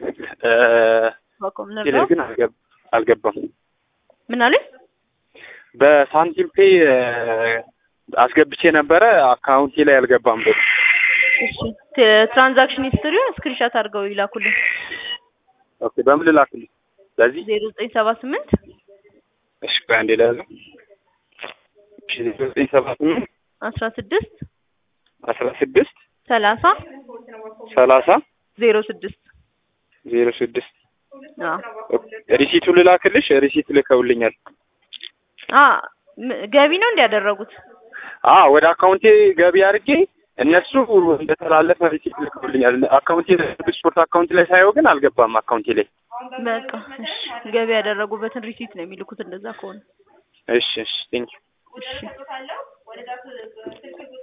እ ባኮም ቴሌ ነበር ግን አልገብ- አልገባም። ምን አለኝ? በሳንቲም ፔ እ አስገብቼ ነበረ አካውንቴ ላይ አልገባም ብር። እሺ ት- ትራንዛክሽን ሂስትሪውን ስክሪንሻት አድርገው ይላኩልኝ። ኦኬ በምን ልላክልኝ? በዚህ ዜሮ ዘጠኝ ሰባ ስምንት እሺ ቆይ አንዴ ልያዘው። እሺ ዜሮ ዘጠኝ ሰባ ስምንት አስራ ስድስት አስራ ስድስት ሰላሳ ሰላሳ ዜሮ ስድስት ዜሮ ስድስት አዎ ሪሲቱ ልላክልሽ? ሪሲት ልከውልኛል። አ ም- ገቢ ነው እንዲያደረጉት አ ወደ አካውንቴ ገቢ አድርጌ እነሱ እንደተላለፈ ሪሲት ልከውልኛል። አካውንቴ ላይ ስፖርት አካውንት ላይ ሳየው ግን አልገባም አካውንቴ ላይ። በቃ እሺ ገቢ ያደረጉበትን ሪሲት ነው የሚልኩት እንደዛ ከሆነ እሺ እሺ ቴንክ እሺ